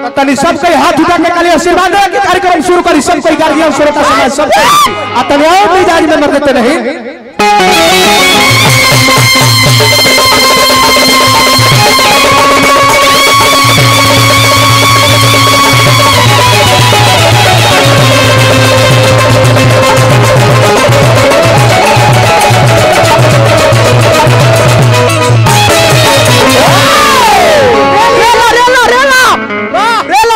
तो तनी सब कोई हाथ उठा के खाली आशीर्वाद दे के कार्यक्रम शुरू करी सब कोई गार्जियन श्रोता समाज सब कोई आ तनी और मिजाज में मर देते नहीं रेला रेला रेला रेला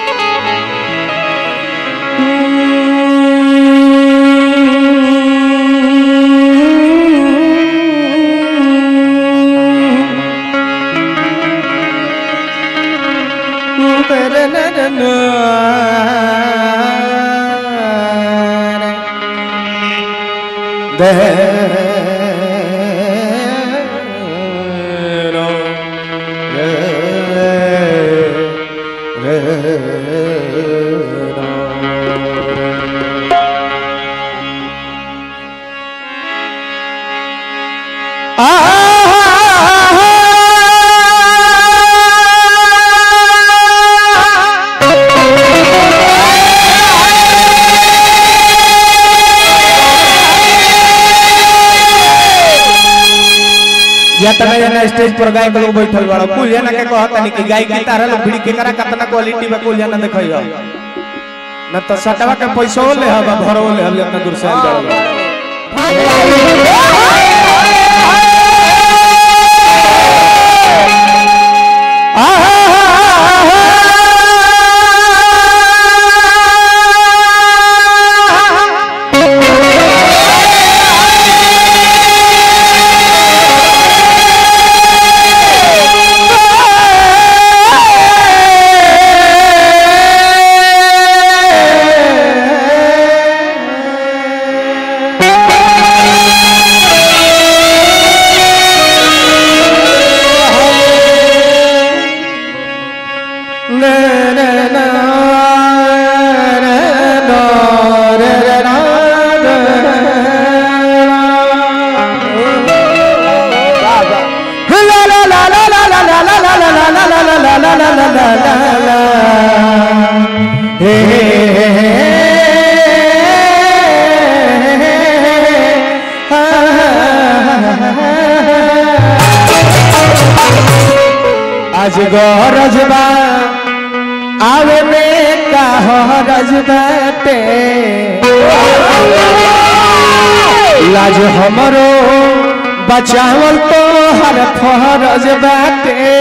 या तना जना स्टेज पर गायक लोग बैठल बड़ा कुल जना के कहत नहीं कि गायक की तारा लोग भिड़ी के करा कितना क्वालिटी में कुल जना देखइयो न तो सटवा के पैसो ले हवा भरो ले हम इतना दूर से आइल बड़ा आज गरज बा आवे में का हरज बाटे लाज हमरो बचावल तो हर फरज बाटे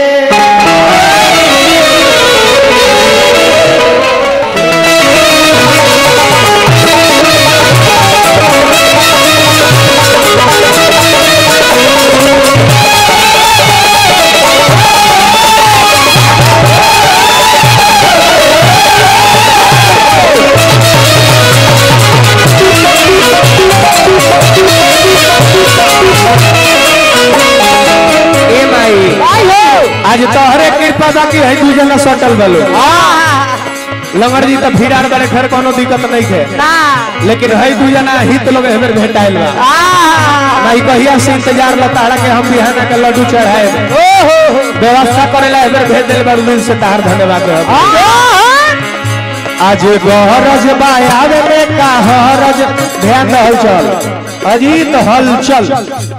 ए माई आज तोहरे कृपा बाकी है तू जना सटल बलो लंगर जी तो भीड़ार बड़े घर कोनो दिक्कत नहीं है लेकिन है तू जना हित लोग हमें भेटाइल बा नहीं कहिया से इंतजार लताड़ा के हम बिहाना के लड्डू चढ़ाए व्यवस्था करेला हमें भेज दिल बड़ दिल से तार धन्यवाद रहब। आज गहरज बायावे में का हरज ध्यान रहल चल अजीत हलचल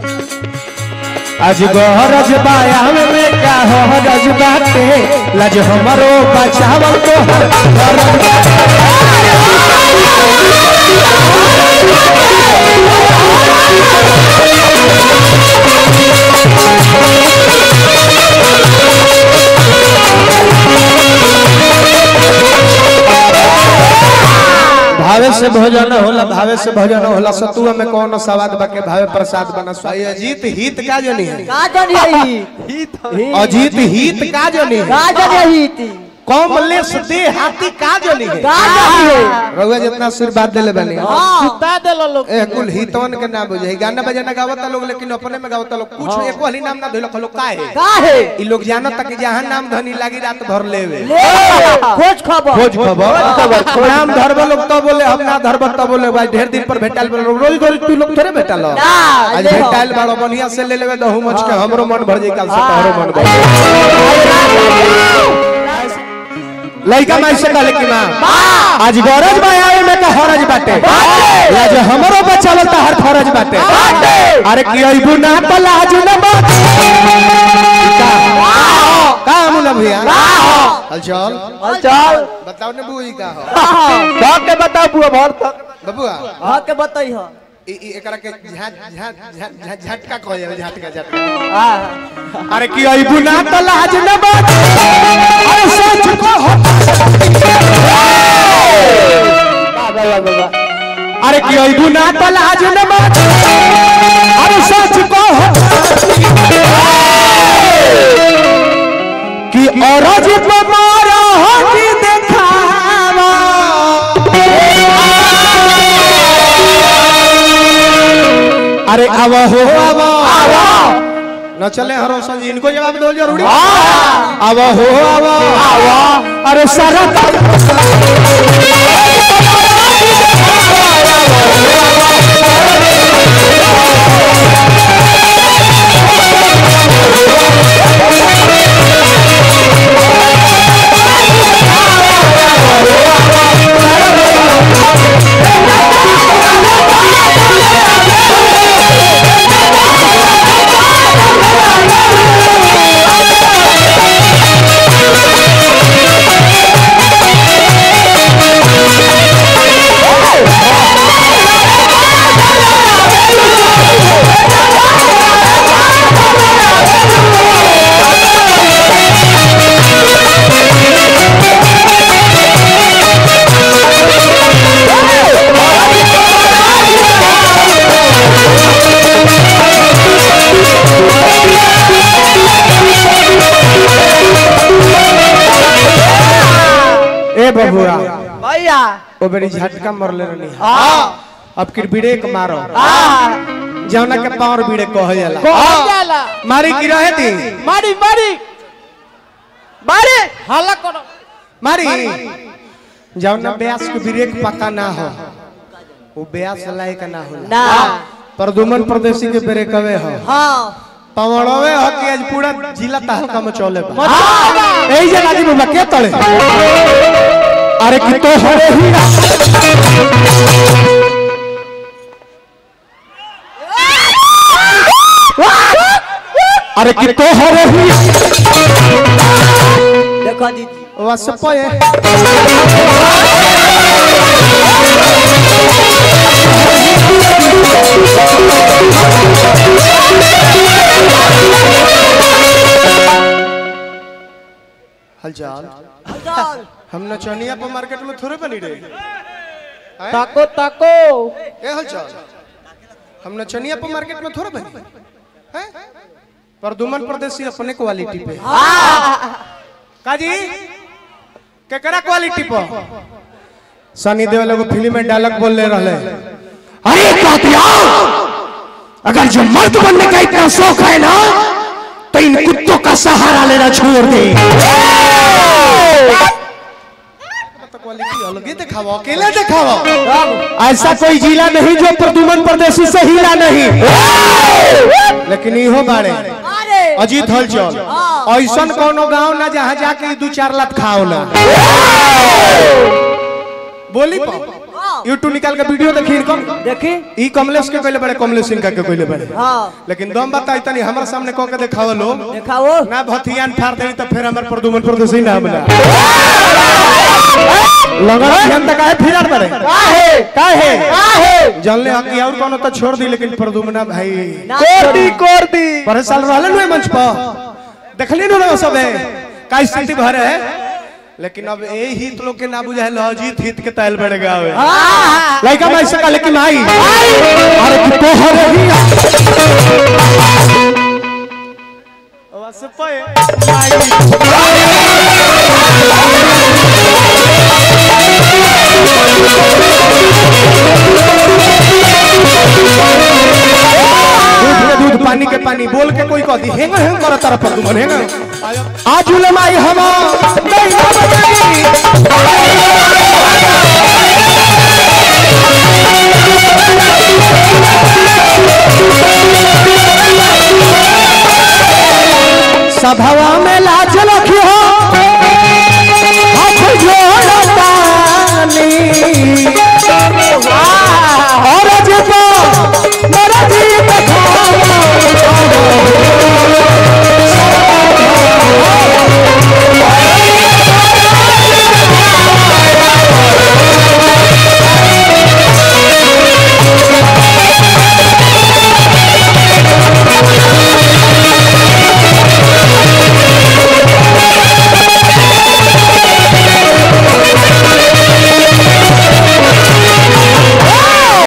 आज गहरज बायावे में का हरज बाटे लज हमरो बचावल तो हर भावे से भोजन होला भावे से भोजन होला सतुआ में कौन स्वाद बाके भावे प्रसाद बना स्वाई अजीत हित का जनी है का जानी आई अजीत हित का जनी है का जानी आई थी कमलेश दे हाथी का जनी है का जानी है रउआ जितना आशीर्वाद देले बनी सुता देलो लोग ए कुल हितवन के ना बुझे गाना बजाना गावता लोग लेकिन अपने में गावता लोग कुछ एको हली नाम ना धइलक लोग का है का है ई लोग जानत तक जहां नाम धनी लागी रात भर लेवे ले खोज खबर खोज खबर नाम धरब लोग तो बोले हम ना धरब तो बोले भाई ढेर दिन पर भेटाल बोले रोज रोज तू लोग थोड़े भेटाल ना, आज ले हो। भेटाल बाड़ो बढ़िया से ले लेवे दहू मच के हमरो मन भर जाई काल से तोहरो मन भर जाई लड़का माई से कहले कि माँ आज गरज बा आवे में का हरज बाटे आज हमरो बचावल त हर फरज बाटे अरे की अइबू ना त लाज न बात का मुला भैया हलचल चल बताओ ने बुई का हो धक के बताओ बुआ भर तक बबुआ धक के बताई हो ई ई एकरा के झट झट झट झट झटका कह जावे झटका झटका हां अरे की अइबू ना त लाज न बात अरे सच को हो बाबा बाबा अरे की अइबू ना त लाज न बात अरे सच को हो कि औरज पे मारा हटी देखावा अरे अब हो अब न चले हरोसन जी इनको जवाब दो जरूरी अब हो अब अरे सारा ए बबुआ भैया ओ बेरी झटका मरले रहनी हां अब किर ब्रेक मारो हां जौना के पावर बीड़े कहल जाला कौन जाला मारी की रहे थी मारी मारी मारी हल्ला करो मारी जौना ब्यास के ब्रेक पक्का ना हो वो ब्यास लायक ना होला ना प्रदुमन प्रदेशी के ब्रेक हवे हो हां पवड़वे हो कि आज पूरा जिला तहलका में चले बा मचावा एही जे लागी बाबा के तले अरे कि तो हरे ही अरे कि तो हरे ही देखो दीदी वस पये हलचल चल हम नचनिया पर मार्केट में थोड़े बनी रे ताको ताको ए हलचल हम नचनिया पर मार्केट में थोड़े बनी हैं प्रदुमन प्रदेशी अपने क्वालिटी पे काजी केकरा क्वालिटी पर सनी देओल एगो फिल्म में डायलॉग बोल ले रहले अरे कातिया अगर जो मर्द बनने का इतना शौक है ना तो इन कुत्तों का सहारा लेना छोड़ दे तो क्वालिटी अलगे दिखाओ अकेले दिखाओ ऐसा कोई जिला नहीं जो प्रदुमन प्रदेशी से हिला नहीं लेकिन इहो बाड़े अरे अजीत हलचल ऐसन कोनो गांव ना जहाँ जाके दू चार लाख खाओ ना बोली यूट्यूब निकाल के वीडियो देखी इनकम देखी ई कमलेश के कहले बड़े कमलेश सिंह का के कहले बड़े हां लेकिन दम बताई तनी हमरा सामने कह के देखावल लो देखाओ ना भथियान फाड़ देनी तो फिर हमर प्रदुमन प्रदेशी ना बना लगन ध्यान तक काहे फिरत बड़े काहे काहे काहे जानले हकी और कोनो तो छोड़ दी लेकिन प्रदुमना भाई कोटी कोर्दी पर साल रहले नु मंच पर देखली नु सब है का स्थिति भर है लेकिन अब ए हित लोग के ना बुझाइल अजीत हित के ताल बढ़ गावे लइका माई से कहले कि माई अरे कि तो हरे ही बस पे दूध के दूध पानी के पानी बोल के कोई कह दी हेंगर हेंग कर तरफ पर तुम हेंगर आज उलमाई हम